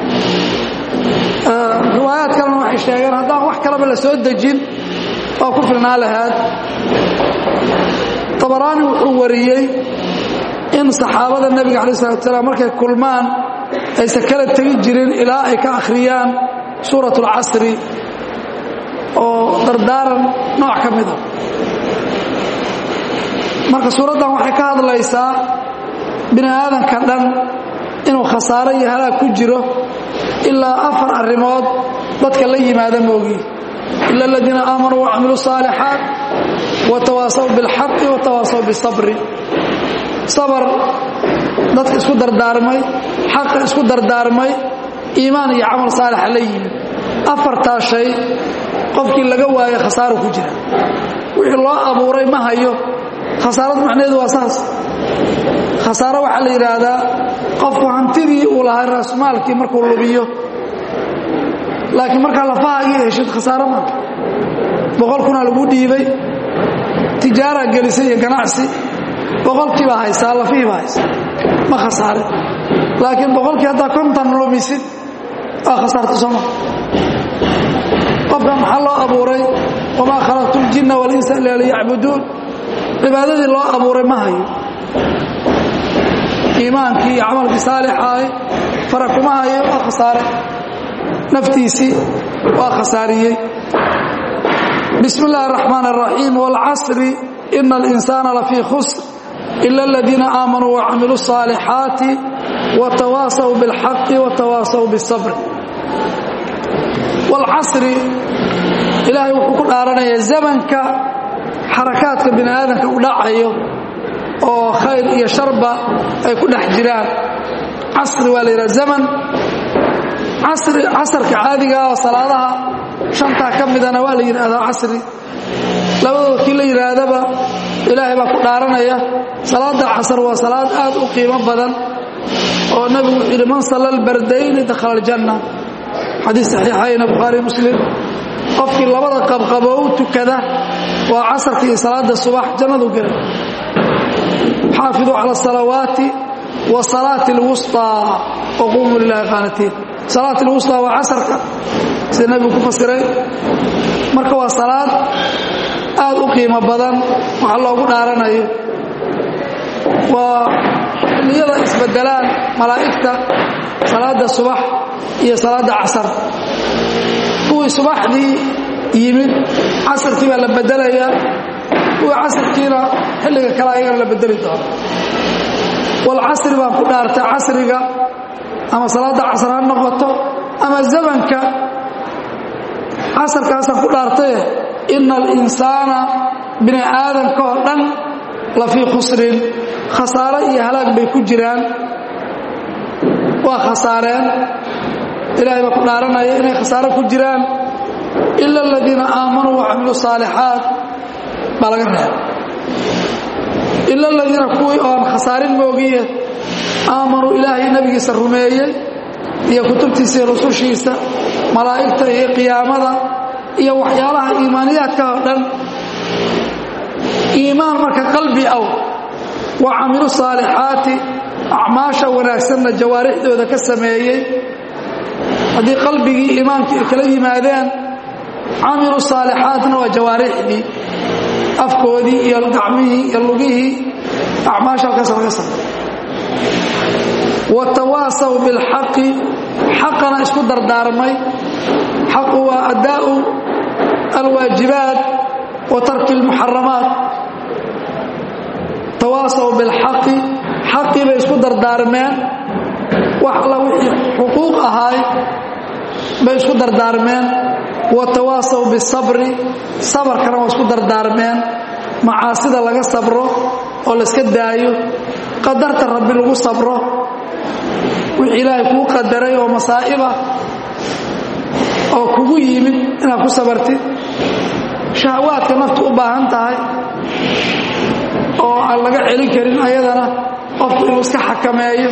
riwaayaad kalena waxay sheegeen haddaan wax kalaba la soo dejin waa ku filnaa lahaad tabaraani wuxuu wariyey in saxaabada nebiga calayi salatu salaam markay kulmaan aysan kala tegi jirin ilaa ay ka akhriyaan suurat اlcasri oo dardaaran nooc ka mida marka suuraddan waxay ka hadlaysaa bini aadanka dhan inuu khasaaro iyo halaag ku jiro ilaa afar arrimood dadka la yimaada moogi ila aladiina aamanuu wacamiluu saalixaat watawaasaw bilxaqi watawaasaw bisabri sabar dadka isku dardaarmay xaqa isku dardaarmay iimaan iyo camal saalixa la yimid afartaa shay qofkii laga waayo khasaaro ku jira wixii loo abuuray ma hayo khasaarad macnaheedu waa saas khasaaro waxaa la yidhaahdaa qofku hantidii uu lahaa raasmaalkii markuu lubiyo laakiin markaa lafahaagii heshid khasaaro maa boqol kunaa lagu dhiibay tijaara gelisay iyo ganacsi boqolkii baa haysaa lafihii baa haysaa ma khasaare laakiin boqolkii haddaa kontan lumisid waa khasaarta sooma qofkan maxaa loo abuuray wamaa khalaqtu ljinna walinsa ila liyacbuduun cibaadadii loo abuuray ma hayo iimaankii iyo camalkii saalixaahi fara kuma hayo waa khasaare naftiisii waa khasaariyey bismi اllahi الرaxmaan الraxiim wاlcasri ina اlinsaana lafii khusr ila اladiina aamanuu wacamiluu الصaalixaati watawaasaw biاlxaqi watawaasaw biالصabr wاlcasri ilaahay wuxuu ku dhaaranaya zamanka xarakaadka bini aadamka u dhacayo oo khayr iyo sharba ay ku dhex jiraan casri waa la yidhaha zaman casri casarka caadiga oo salaadaha shantaa ka midana waa la yidhaahdaa casri labadooda kii la yidhaahdaba ilaahay baa ku dhaaranaya salaada casar waa salaad aad u qiimo badan oo nebigu wuxuu yidhi man salla albardayni dakhala aljanna xadiis saxiixayna bukhaari muslim qofkii labada qabqaboo u tukada waa casarka iyo salaada subax jannadu gelay xaafiduu cala asalawaati wa salaati alwusطaa waquumuu lilahi qaanatiin salaat alwusطaa waa casarka sida nebigu ku fasiray marka waa salaad aad u qiimo badan waxa loogu dhaaranayo waa xilliyada isbedelaan malaa'igta salaada subax iyo salaada casar kuwii subaxdii yimid casarkii baa la bedelayaa kuwii casarkiina xilliga kale ayagana la bedeli doono walcasri baan ku dhaartay casriga ama salaadda casar ha noqoto ama zamanka casarkaasaan ku dhaartaye ina alinsaana bini aadamka oo dhan la fii khusrin khasaaro iyo halaag bay ku jiraan waa khasaareen ilaahay baa ku dhaaranaya inay khasaaro ku jiraan ila aladiina aamanuu wacamiluu saalixaat baa laga reeba ila aladiina kuwii oon khasaarin moogiye aamanuu ilaahay nebigiisa rumeeyey iyo kutubtiisa iyo rusushiisa malaa'igta iyo qiyaamada iyo waxyaalaha iimaaniyaadka oo dhan iimaan marka qalbi aw wa camilu saalixaati acmaasha wanaagsanna jawaarixdooda ka sameeyey haddii qalbigii iimaankii ay kala yimaadeen camilu saalixaatna waa jawaarixdii afkoodii iyo gacmihii iyo lugihii acmaasha halkaas laga samey watawaasaw bilxaqi xaqana isku dardaarmay xaqu waa addaa'u alwaajibaat wa tarki almuxaramaat tawaasaw bilxaqi xaqii bay isku dardaarmeen wax alla wixii xuquuq ahaay bay isku dardaarmeen wa tawaasaw bisabri sabarkana waa isku dardaarmeen macaasida laga sabro oo layska daayo qadarta rabbi lagu sabro wixii ilaahay kuu qadaray oo masaa'iba oo kugu yimid inaad ku sabartid shahawaadka naftu u baahan tahay oo aan laga celin karin ayadana qofku inuu iska xakameeyo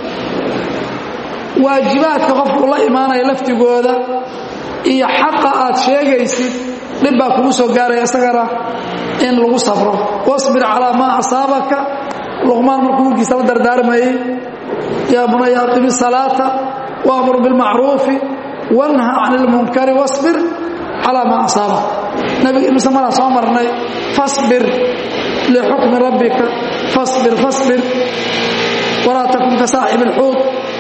waajibaadka qofku ula imaanaya laftigooda iyo xaqa aad sheegaysid dhib baa kugu soo gaaraya isagana in lagu sabro wasbir calaa maa asaabaka luqmaan markuu wiilkiisa la dardaarmayey yaa bunaya aqimi salaata waamur bilmacruufi wanha can ilmunkari wasbir calaa maa asaabaka nabiga imise maraan soo marnay fasbir lixukmi rabbika fasbir fasbir walaa takun ka saaxib ilxuud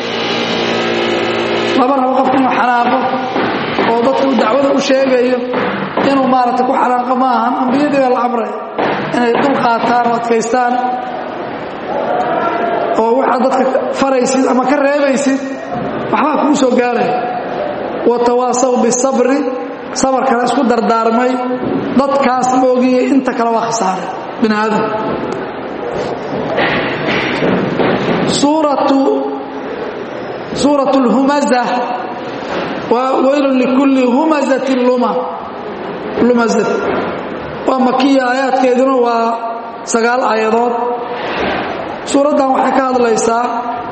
laba rabo qofku inuu xanaaqo oo dadku dacwada u sheegayo inuu maaragtay ku xanaaqo ma ahan ambiyadii baa la amray inay dul qaataan oo adkaystaan oo waxaad dadka faraysid ama ka reebaysid waxbaa kugu soo gaaraya watawaasaw bisabri sabarkana isku dardaarmay dadkaas moogiye inta kale waa khasaaray bini aadam suuratu suuratu lhumaza waa weylun likulli humazatin luma lumazat waa makiya aayaadkeeduna waa sagaal aayadood suuraddan waxay ka hadlaysaa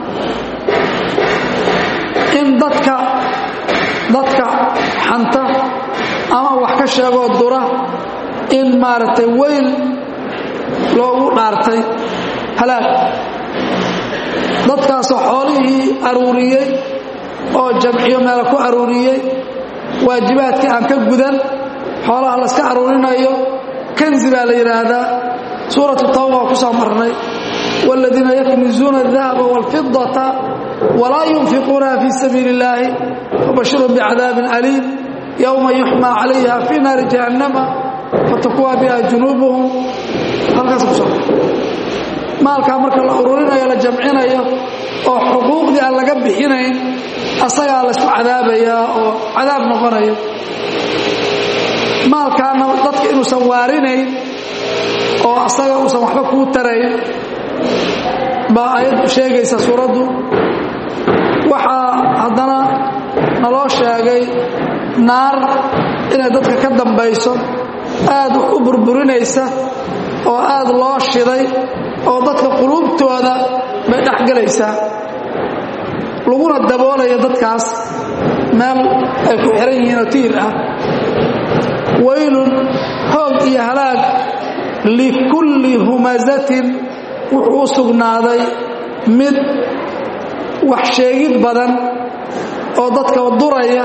in dadka dadka xanta ama wax ka sheegoo dura in maaragtay weyl loogu dhaartay halaag dadkaasoo xoolihii aruuriyey oo jamciyo meela ku aruuriyey waajibaadkii aan ka gudan xoolaha layska aruurinayo kanzi baa la yidhaahdaa suuratu tawba waa ku soo marnay wاladiina yaknizuuna الdahaba wاlfidata walaa yunfiquunaha fii sabiili اllaahi fabashirhum bicadaabin aliim yowma yuxmaa calayha fii naari jahannama fatakuwa biha junuubuhum halkaas ku soo maalkaa marka la ururinayo la jamcinayo oo xuquuqdii aan laga bixinayn asagaa laysku cadaabayaa oo cadaab noqonayo maalkaana dadka inuusan waarinayn oo asaga uusan waxba kuu tarayn baa ayaddu sheegaysa suuraddu waxaa haddana naloo sheegay naar inay dadka ka dambayso aad wax u burburinaysa oo aad loo shiday oo dadka quluubtooda bay dhexgelaysaa laguna daboolayo dadkaas meel ay ku xihan yihiin oo tiir ah waylun hoog iyo halaag likulli humazatin wuxuu u sugnaaday mid wax sheegid badan oo dadka duraya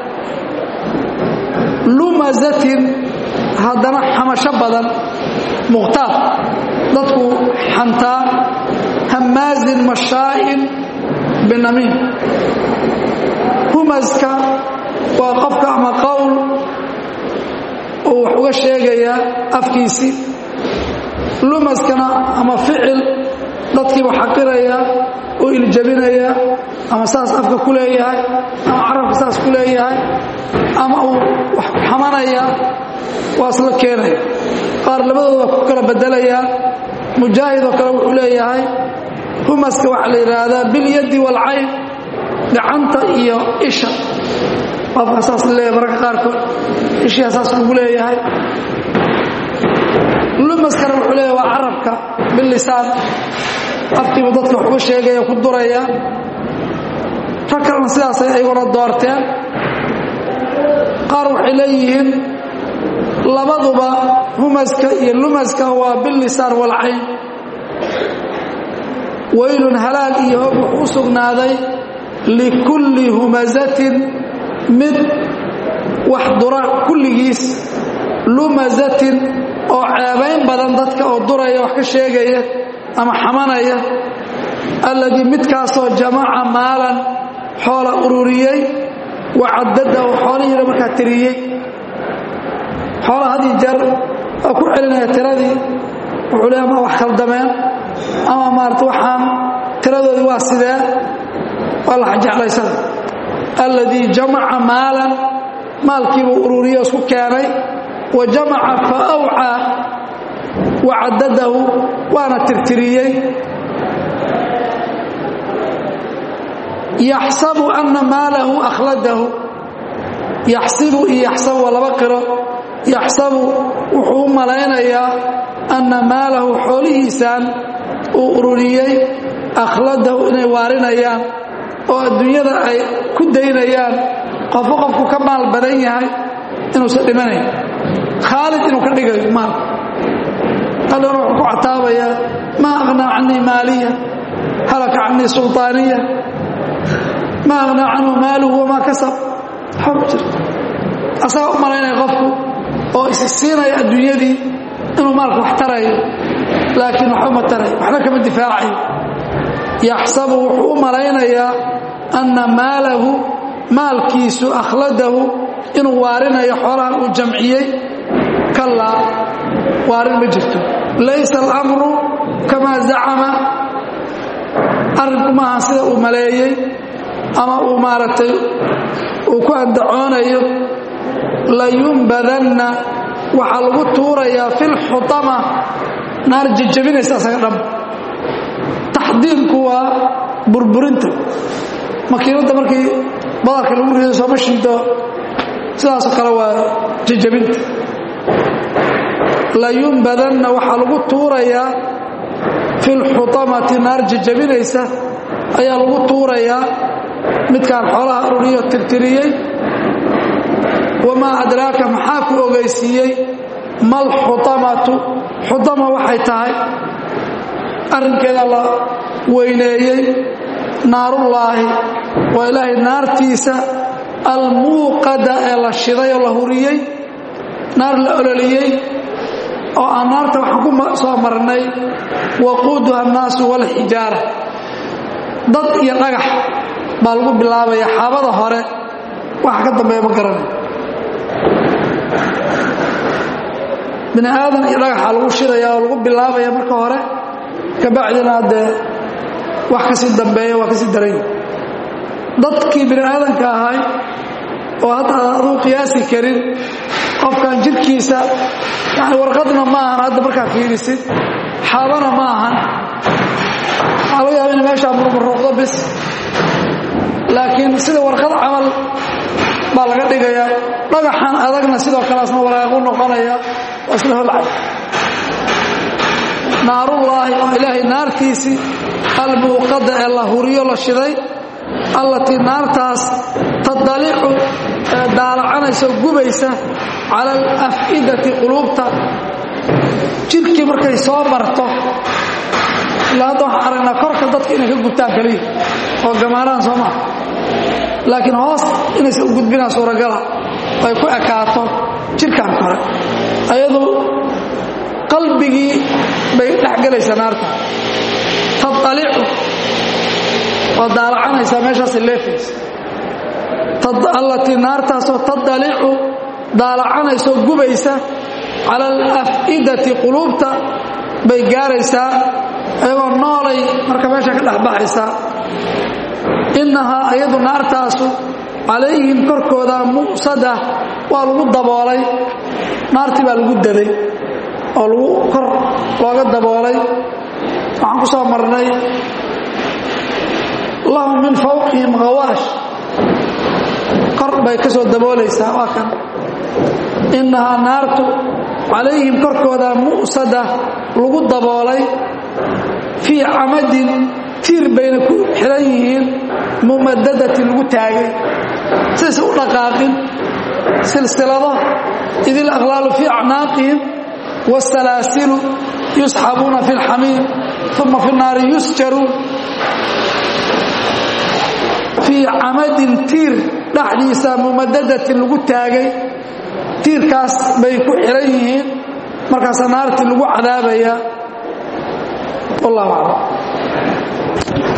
lumazatin haddana xamasho badan mukhtaar dadku xantaa hamaazin mashaa'in binamiim humaska waa qofka ama qowl uu wax uga sheegayaa afkiisii lumaskana ama ficil dadkiiba xaqiraya oo iljabinaya ama saas afka ku leeyahay ama carabka saas ku leeyahay ama uu wax xamanaya waa isla keenaya qaar labadooda ku kala bedelayaa mujaahid oo kale wuxuu leeyahay humaska waxaa la yidhaahdaa bilyaddi waalcayn gacanta iyo isha qofka saas leeyahay mararka qaarkood ishiyaa saas kugu leeyahay lumaskana wuxuu leeyahay waa carabka bilisaan afkiibu dadka wax uga sheegaya ku duraya rag kalena sidaasay ayguna doorteen qaar waxay leeyihiin labaduba humaska iyo lumaska waa bilisaan walcayn waylun halaag iyo hog wuxuu u sugnaaday likulli humazatin mid wax dura kulligiis lumazatin oo ceebayn badan dadka oo duraya wax ka sheegaya ama xamanaya alladii midkaasoo jamaca maalan xoola ururiyey wacadada oo xoolihiina markaa tiriyey xoola had ii jeer oo ku celinaya tiradii wuxuu le ama wax khaldameen ama maarata waxaan tiradoodii waa sidee waa la jeclaysana alladii jamaca maalan maalkiibuu ururiye isku keenay wa jamaca fa awcaa wacadadahu waana tirtiriyey yaxsabu anna maalahu akhladahu yaxsibu iyo yaxsabu waa laba qiro yaxsabu wuxuu u malaynayaa anna maalahu xoolihiisaan uu ururiyey akhladahu inay waarinayaan oo adduunyada ay ku daynayaan qofku qofku ka maal badan yahay inuusan dhimanayn khaalid inuu ka dhigayo maalka allana wuxuu ku cataabayaa maa aqhnaa canii maaliya halaka canii sulطaaniya maa aqhnaa canhu maaluhu wamaa kasab xor jirta asagaa u malaynaya qofku oo isi siinaya adduunyadii inuu maalka wax tarayo laakiin waxba ma tarayo waxba kama difaacayo yaxsabu wuxuu u malaynayaa anna maalahu maalkiisu akhladahu inuu waarinayo xoolahan uu jamciyey kalaa waarin ma jirto laysa alamru kamaa zacama arrinku maaha sida uu maleeyey ama uu maaragtay uu ku andacoonayo layumbadanna waxaa lagu tuurayaa fi lxutama naar jejabinaysa asaga dham taxdiimku waa burburinta makiinadda markii badarka lagu rido sooma shido sidaasoo kale waa jejabinta layumbadanna waxaa lagu tuurayaa fi lxutamati naar jejabinaysa ayaa lagu tuurayaa midkaan xoolaha ururiyo tirtiriyey wamaa adraaka maxaa ku ogeysiiyey mal xutamatu xutama waxay tahay arrinkeeda la weyneeyey naarullaahi waa ilaahay naartiisa almuuqada ee la shiday oo la huriyey naar la ololiyey oo aan naarta waxaan ku soo marnay waquuduha annaasu walxijaara dad iyo dhagax baa lagu bilaabaya xaabada hore waxa ka dambeeya ma garanayo bini aadan iyo dhagaxa lagu shidaya oo lagu bilaabaya marka hore kabacdina dee wax kasii dambeeya waa kasii daranya dadkii bini aadanka ahay oo hadda aduu qiyaasi karin qofkan jirkiisa yani warqadna ma ahan hadda markaa fiirisid xaabana ma ahan waxaa laga yaaba in meeshaa murmuruuqdo bis laakiin sida warqad camal baa laga dhigayaa dhagaxan adagna sidoo kaleasna waraaqu noqonaya waa isla holcay naarullaahi oo ilaahay naartiisii almuuqada ee la huriyo la shiday allatii naartaas tadalicu ee daalacanaysa oo gubaysa cala alaf'idati quluubta jidhkii markay soo marto ilaa hadda waxaan aragnaa korka dadka inay ka gubtaan kaliya oo gamaaraan soo maha laakiin hoos inaysa u gudbinaa suuragala ay ku ekaato jidhkan kore ayadu qalbigii bay dhex gelaysaa naarta tadalicu waa daalacanaysaa meeshaasay leefaysa allatii naartaasoo tadalicu daalacanaysaoo gubaysa cala alaf'idati quluubta bay gaaraysaa ayagoo noolay marka meesha ka dhexbaxaysaa innahaa ayadu naartaasu calayhim korkooda mu'sada waa lagu daboolay naartii baa lagu daday oo lagu kor looga daboolay waxaan ku soo marnay lahum min fawqihim khawaash kor bay ka soo daboolaysaa waa kan innahaa naartu calayhim korkooda mu'sada lagu daboolay fii camadin tiir bayna ku xihan yihiin mumadadatin lagu taagay sidaysa u dhaqaaqin silsilado idil aqlaalu fii acnaaqihim waasalaasilu yusxabuuna fi اlxamiim uma fi naari yusjaruun fii camadin tiir dhexdiisa mumadadatin lagu taagay tiirkaas bay ku xihan yihiin markaasaa naartii lagu cadaabaya wallahu aclam